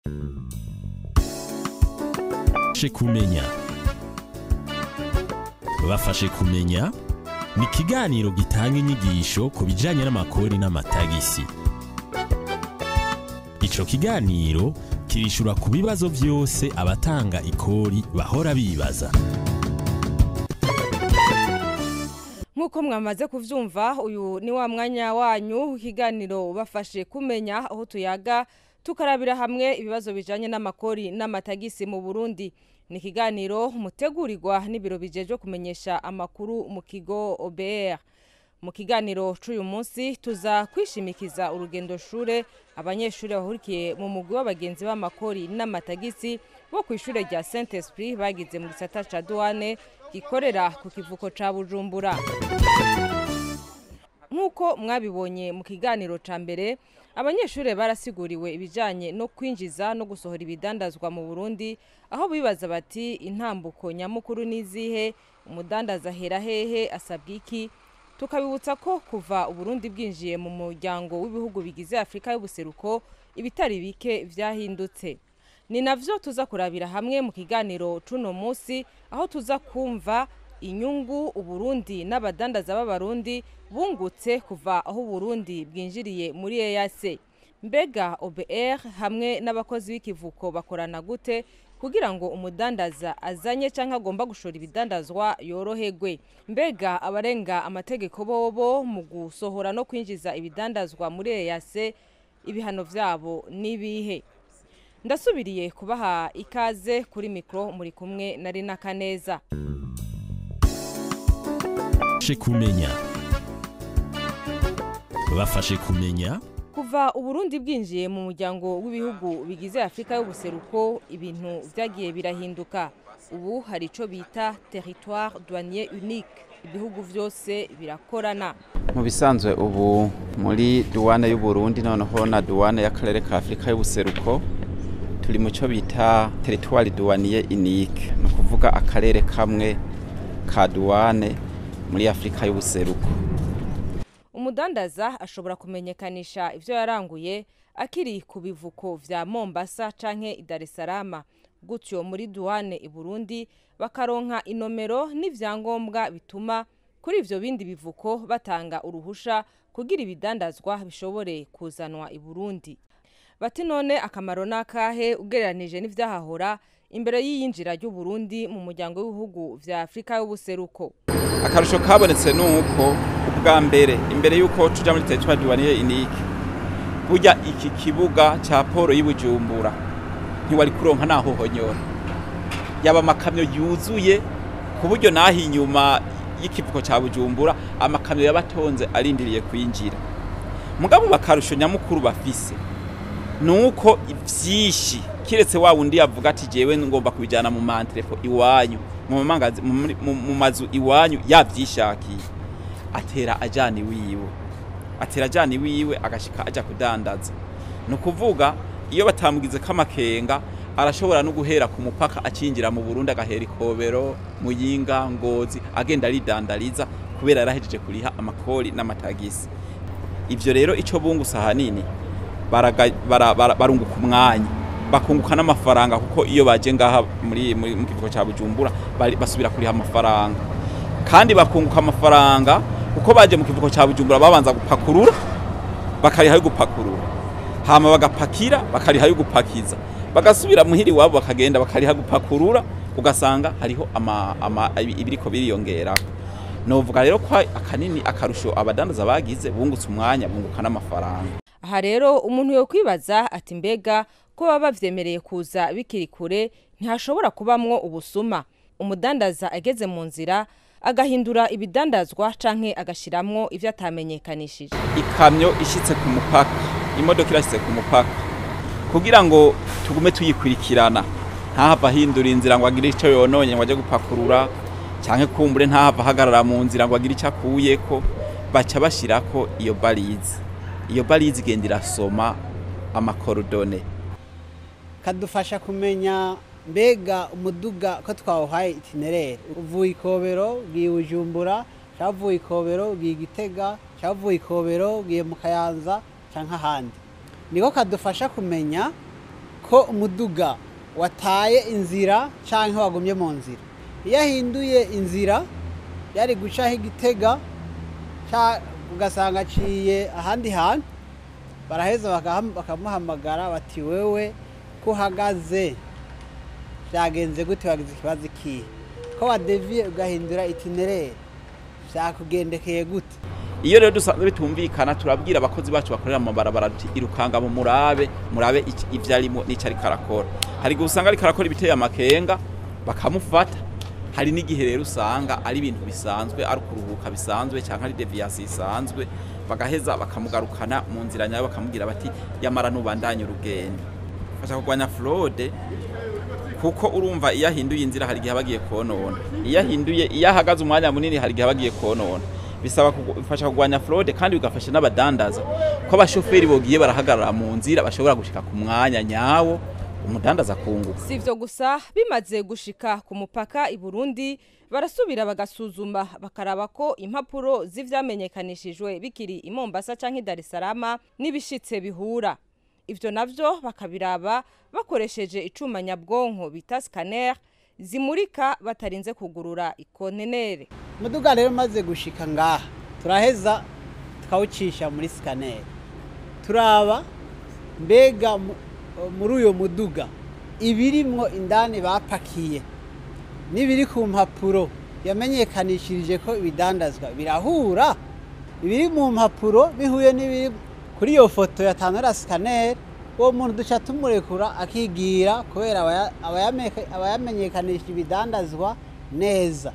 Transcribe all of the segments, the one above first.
bafashe kumenya bafashe kumenya ni ikiganiro gitanga inyigisho ku bijyanye n'amakori n'amatagisi icyo kiganiro kirishura ku bibazo byose abatanga ikori bahora bibaza nk'uko mwamaze kubyumva uyu ni wa mwanya wanyu w'ikiganiro ubafashe kumenya aho tuyaga tukarabira hamwe ibibazo bijyanye n'amakori n'amatagisi mu burundi ni ikiganiro mutegurirwa n'ibiro bijejwe kumenyesha amakuru mu kigo obr mu kiganiro cy'uyu munsi tuza kwishimikiza urugendo shure abanyeshuri bahurikiye mu mugwi w'abagenzi b'amakori n'amatagisi bo ku ishuri rya saint esprit bagize mu gisata ca douane gikorera ku kivuko ca bujumbura nk'uko mwabibonye mu kiganiro ca mbere abanyeshuri barasiguriwe ibijyanye no kwinjiza no gusohora ibidandazwa mu burundi aho bibaza bati intambuko nyamukuru n'izihe umudandaza ahera hehe asabwa iki tukabibutsa ko kuva uburundi bwinjiye mu muryango w'ibihugu bigize afurika y'ubuseruko ibitari bike byahindutse ni navyo tuza kurabira hamwe mu kiganiro c'uno munsi aho tuza kumva inyungu uburundi n'abadandaza b'abarundi bungutse kuva aho uburundi bwinjiriye muri EAC mbega OBR hamwe n'abakozi b'ikivuko bakorana gute kugira ngo umudandaza azanye cyangwa agomba gushora ibidandazwa yoroherwe mbega abarenga amategeko bobo mu gusohora no kwinjiza ibidandazwa muri EAC ibihano vyabo nibihe ndasubiriye kubaha ikaze kuri mikro muri kumwe na Rina Kaneza bafashe kumenya bafashe kumenya kuva uburundi bwinjiye mu muryango w'ibihugu bigize afurika y'ubuseruko ibintu byagiye birahinduka ubu hari icyo bita territoire douanier unique ibihugu byose birakorana mu bisanzwe ubu muri duwane y'uburundi noneho na duwane y'akarere ka afurika y'ubuseruko turi mu cyo bita territoire douanier unique ni ukuvuga akarere kamwe ka duwane muri afurika y'ubuseruko umudandaza ashobora kumenyekanisha ibyo yaranguye akiri ku bivuko vya mombasa canke i dar es salaam gutyo muri duwane i burundi bakaronka inomero n'ivyangombwa bituma kuri ivyo bindi bivuko batanga uruhusha kugira ibidandazwa bishobore kuzanwa i burundi bati none akamaro n'akahe ugereranije n'ivyahahora imbere y'iyinjira ry'uburundi mu muryango w'ibihugu vya afurika y'ubuseruko akarusho kabonetse ni uko ubwa mbere imbere y'uko tuja muri territoire douanier unique burya iki kibuga ca poro y'ubujumbura ntiwari kuronka naho honyora yaba amakamyo yuzuye ku buryo naho inyuma y'ikivuko ca bujumbura amakamyo yabatonze arindiriye kwinjira mugabo bakarusho nyamukuru bafise nuko vyinshi kiretse wa wundi yavuga ati jewe ngomba kubijana mu mantrepo iwanyu mu mangazi mu mazu iwanyu yavyishakiye atera ajani wiwe atera ajani wiwe agashika aja kudandaza no kuvuga iyo batamugize kamakenga arashobora no guhera ku mupaka acinjira mu Burundi agahera ikobero muyinga ngozi agenda aridandariza kubera yarahejeje kuriha amakori n'amatagisi ivyo rero ico bungusa hanini barunguka umwanya bakunguka n'amafaranga kuko iyo baje ngaha muri mu kivuko cya bujumbura basubira kuriha amafaranga kandi bakunguka amafaranga kuko baje mu kivuko cya bujumbura babanza gupakurura bakariha yo gupakurura hama bagapakira bakariha yo gupakiza bagasubira muhiri wabo bakagenda bakariha gupakurura ugasanga hariho ibiriko biriyongera novuga rero ko akanini akarusho abadandaza bagize bungutse umwanya bunguka n'amafaranga aha rero umuntu yo kwibaza ati mbega ko baba bavyemereye kuza bikiri kure ntihashobora kubamwo ubusuma umudandaza ageze mu nzira agahindura ibidandazwa canke agashiramwo ivyo atamenyekanishije ikamyo ishitse ku mupaka imodoka irashitse ku mupaka kugira ngo tugume tuyikurikirana ntahava ahindura inzira ngo agire ico yononye ngo aje gupakurura canke kumbure ntahava ahagarara mu nzira ngo agire ico akuyeko baca bashirako iyo barize iyo barize igenda irasoma amakorodone kadufasha kumenya mbega umuduga ko twawuhaye itinerere uvuye ikobero ugiye bujumbura cyangwa uvuye ikobero ugiye igitega cyangwa uvuye ikobero ugiye mu kayanza cyangwa ahandi niko kadufasha kumenya ko umuduga wataye inzira cyangwa wagumye mu nzira iyo ahinduye inzira yari gucaho igitega ca- ugasanga aciye ahandi hantu baraheza bakaham- bakamuhamagara bati wewe ko uhagaze byagenze gute wagize ikibazo ikihe ko wadeviye ugahindura itinerere byakugendekeye gute iyo rero dusanzwe bitumvikana turabwira abakozi bacu bakorera mu mabarabara tuti irukanga mu murabe murabe iki- ivyo arimo n'ico ariko arakora hari igihe usanga ariko arakora ibiteye amakenga bakamufata hari n'igihe rero usanga ari ibintu bisanzwe ari ukuruhuka bisanzwe cyangwa ari deviyasi isanzwe bagaheza bakamugarukana mu nzira nyayo bakamubwira bati yamara nubandanye urugendo fasha kurwanya fraude kuko urumva iyo ahinduye inzira hari igihe aba agiye konona iyo ahinduye iyo ahagaze umwanya munini hari igihe aba agiye konona bisaba kugu- bifasha kurwanya fraude kandi bigafasha n'abadandaza ko abashoferi bogiye barahagarara mu nzira bashobora gushika ku mwanya nyawo umudandaza akunguka si ibyo gusa bimaze gushika ku mupaka i burundi barasubira bagasuzuma bakaraba ko impapuro z'ivyamenyekanishijwe bikiri i mombasa canke i dar es salaam n'ibishitse bihura ivyo navyo bakabiraba bakoresheje icuma nyabwonko bita scanner zimurika batarinze kugurura ikontenere umuduga rero umaze gushika ngaha turaheza tukawucisha muri sikaneri turaba mbega mu- muri uyo muduga ibirimwo indani bapakiye n'ibiri ku mpapuro yamenyekanishirije ko ibidandazwa birahura ibiri mu mpapuro bihuye n'ibiri kuri iyo foto yatanura sikaneri uwo muntu duca tumurekura akigira kubera abaya- abayameka- abayamenyekanisha ibidandazwa neza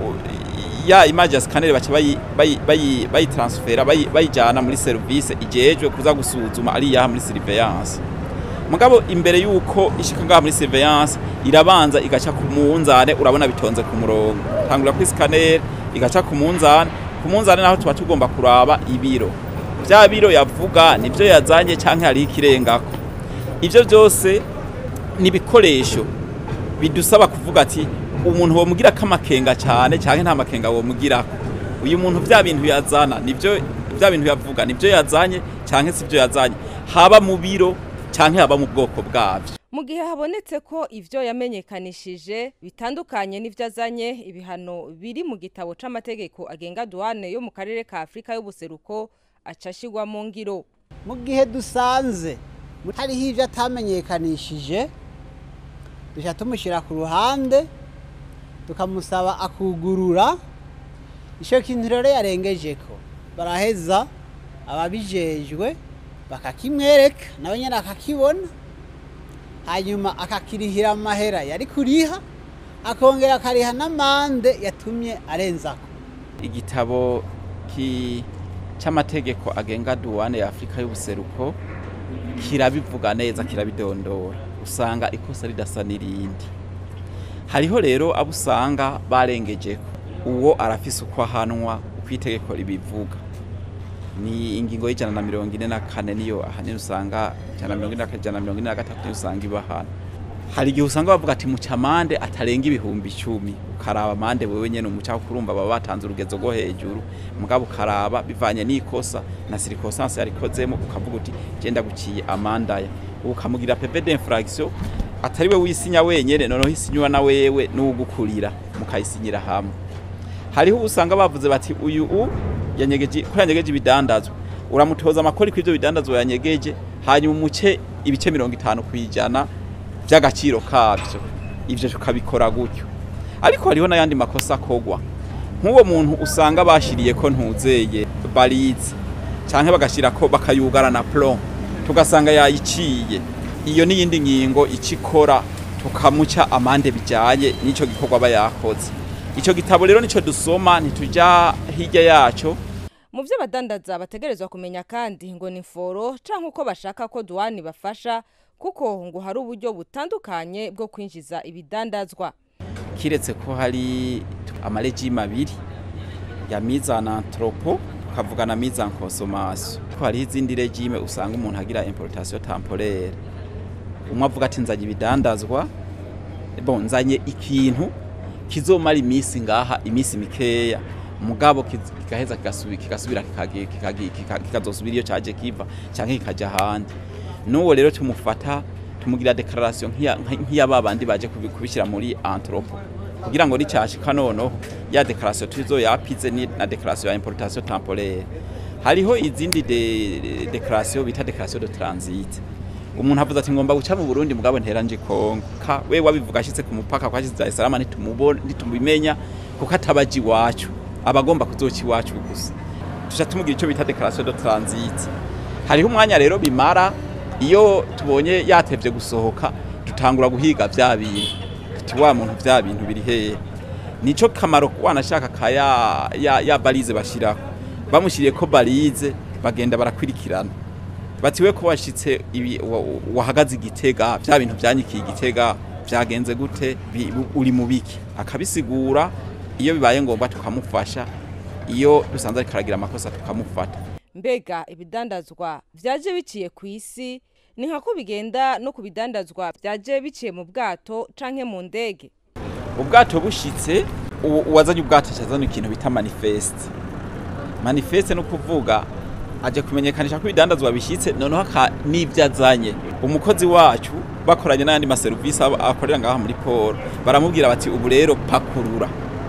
ya image ya scanner baca bayi bayi bayi bayitransfera bayi- bayijana muri service ijejwe kuza gusuzuma ari yaha muri surveillance mugabo imbere yuko ishika ngaha muri surveillance irabanza igaca ku munzane urabona bitonze ku murongo tangura kuri scanner igaca ku munzane ku munzane naho tuba tugomba kuraba ibiro vya biro yavuga nivyo yazanye canke hari ikirengako ivyo byose ni ibikoresho bidusaba kuvuga ati umuntu womugira ko amakenga cyane cyangwa nta makenga womugirako uyu muntu vya bintu yazana nivyo vya bintu yavuga nivyo yazanye cyangwa si byo yazanye haba mu biro cyangwa haba mu bwoko bwabyo mu gihe habonetse ko ivyo yamenyekanishije bitandukanye n'ivyo azanye ibihano biri mu gitabo c'amategeko agenga duwane yo mu karere ka afurika y'ubuseruko aca ashigwa mu ngiro mu gihe dusanze hariho ibyo atamenyekanishije dushya tumushyira ku ruhande tukamusaba akugurura icyo kintu rero yarengeje ko baraheza ababijejwe bakakimwereka nawe nyine akakibona hanyuma akakirihira amahera yari kuriha akongera akariha n'amande yatumye arenzako igitabo ki cy'amategeko agenga duwane ya afurika y'ubuseruko kirabivuga neza kirabidondora usanga ikosa ridasa n'irindi hariho rero abo usanga barengejeko uwo arafise uko ahanwa uko itegeko ribivuga ni ingingo y'ijana na mirongo ine na kane niyo ahanini usanga ijana na mirongo ine na kane ijana na mirongo ine na gatatu niyo usanga iba hano hari igihe usanga bavuga ati muca amande atarenga ibihumbi icumi ukaraba amande wewe nyene umuca kurumva baba batanze urugezo rwo hejuru mugabo ukaraba bivanye n'ikosa na circonstance yarikozemo ukavuga uti genda guciye amandaya ukamugira pepe d'infraction atari we wisinya wenyene noneho isinywa na wewe n'ugukurira mukayisinyira hamwe hariho usanga bavuze bati uyu u yanyegeje ko yanyegeje ibidandazwa uramutoza amakori kw'ivyo bidandazwa yanyegeje hanyuma umuce ibice mirongo itanu kwijana by'agaciro kabyo ibyo tukabikora gutyo ariko hariho n'ayandi makosa akogwa nk'uwo muntu usanga bashiriye ko ntuzeye barize cyangwa bagashyira ko bakayugara na plomb tugasanga yayiciye iyo n'iyindi ngingo ikikora tukamuca amande bijyanye n'icyo gikorwa aba yakoze icyo gitabo rero nicyo dusoma ntitujya hirya yacyo mu byo abadandaza bategerezwa kumenya kandi ngo ni foro cyangwa uko bashaka ko duwani bafasha kuko ngo hari uburyo butandukanye bwo kwinjiza ibidandazwa kiretse ko hari amarejime abiri ya mizana antropo tukavuga na mizana consommation ko hariho izindi regime usanga umuntu agira importation temporaire umwe avuga ati nzanye ibidandazwa bon nzanye ikintu kizomara iminsi ngaha iminsi mikeya mugabo kiz- kigaheza kigasubira kigasubira kikagi- kikagi- kika- kikazosubira iyo caje kiva canke kikaja ahandi n'uwo rero tumufata tumugira declaration nk'iya nk'iya babandi baje kubi- kubishyira muri anthropo kugira ngo nicyashika noneho ya declaration tuzo yapize ni na declaration ya importation temporaire hariho izindi de, declaration bita declaration de transit umuntu avuze ati ngomba guca mu Burundi mugabo ntera nje Kongo ka we wabivuga ashitse ku mupaka kwa Dar es Salaam nitumubona nitumubimenya kuko atabaji wacu abagomba kuzoca iwacu gusa tuca tumugira icyo bita declaration de transit hariho umwanya rero bimara iyo tubonye yatevye gusohoka dutangura guhiga vya bintu tuti wa muntu vya bintu biri hehe nico kamaro wanashaka ka ya, ya, ya balize bashirako bamushyiriye ko balize bagenda barakwirikirana bati we ko washitse ibi wa- wahagaze igitega vya bintu vyanyikiye igitega vyagenze gute bi- uri mu biki akabisigura iyo bibaye ngombwa tukamufasha iyo dusanze ariko aragira amakosa tukamufata mbega ibidandazwa vyaje biciye ku isi ni nka ko bigenda no ku bidandazwa vyaje biciye mu bwato canke mu ndege ubwato bushitse uwo- uwazanye ubwato cyazana ikintu bita manifeste manifeste no kuvuga aje kumenyekanisha ko ibidandazwa bishyitse noneho aka n'ibyo azanye umukozi wacu bakoranye n'ayandi maserivisi aba- akorera ngaha muri poro baramubwira bati ubu rero pakurura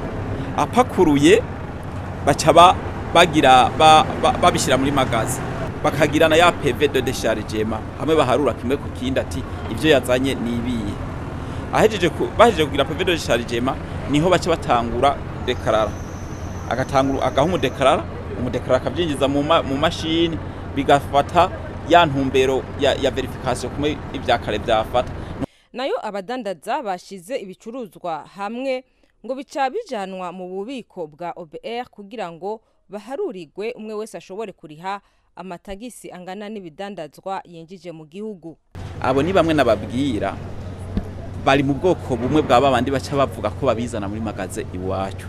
apakuruye baca ba- bagira ba- ba- babishyira muri magazi bakagira na ya peve de dechargement hamwe baharura kimwe ku kindi ati ibyo yazanye ni ibiye ahejeje ku- bahejeje kugira peve de dechargement niho baca batangura dekarara agatangura agaha umudekarara umudekarara akabyinjiza mu ma- mu mashini bigafata ya ntumbero ya, ya verification kumwe ibya kare byafata nayo abadandaza bashize ibicuruzwa hamwe ngo bica bijanwa mu bubiko bwa OBR kugira ngo baharurirwe umwe wese ashobore kuriha amatagisi angana n'ibidandazwa yinjije mu gihugu abo ni bamwe nababwira bari mu bwoko bumwe bwa babandi baca bavuga ko babizana muri magaze iwacu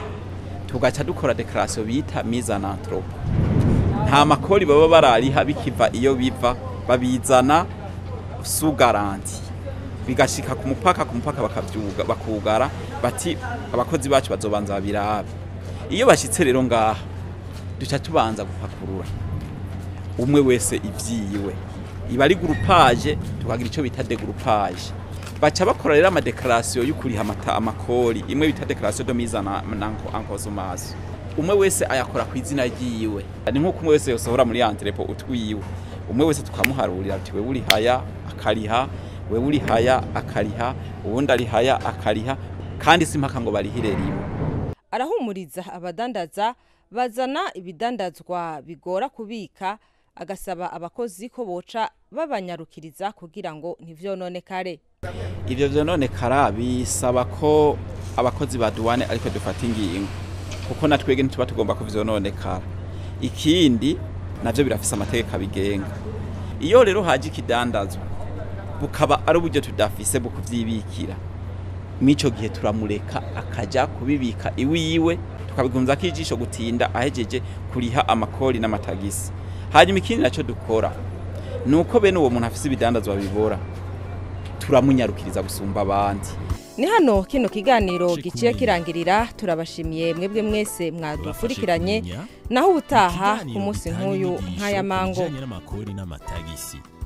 tugaca dukora declaration bita mise en anthropo nta makori baba barariha bikiva iyo biva babizana su garanti bigashika ku mupaka ku mupaka bakavyuga bakugara bati abakozi bacu bazobanza babirabe iyo bashitse rero ngaha duca tubanza gupakurura umwe wese ivyiwe iba ari gurupaje tukagira icyo bita degurupaje baca bakora rero amadekarasiyo y'ukuriha amata amakori imwe bita dekarasiyo de mise en en consommation umwe wese ayakora ku izina ryiwe ni nk'uko umwe wese yosohora muri antrepo utwiwe umwe wese tukamuharurira ati wewe urihaya akariha wewe urihaya akariha uwundi arihaya akariha kandi si mpaka ngo barihire rimwe arahumuriza abadandaza bazana ibidandazwa bigora kubika agasaba abakozi ko boca babanyarukiriza kugira ngo ntivyononekare ivyo vyononekara bisaba ko abakozi ba duwane ariko dufata ingingo kuko natwege ntituba tugomba kuvyononekara ikindi navyo birafise amategeko abigenga iyo rero haje ikidandazwa bukaba ari uburyo tudafise bwo kuvyibikira mw'ico gihe turamureka akaja kubibika iwiwe tukabigunzako ijisho gutinda ahejeje kuriha amakori n'amatagisi hanyuma ikindi naco dukora nuko bene uwo muntu afise ibidandazwa bibora turamunyarukiriza gusumba abandi ni hano kino kiganiro Shika giciye umenya. kirangirira turabashimiye mwebwe mwese mwadukurikiranye kumenya naho ubutaha ikiganiro ku munsi gitanga nk'uyu inyigisho nk'aya ku mango bijanye n'amakori n'amatagisi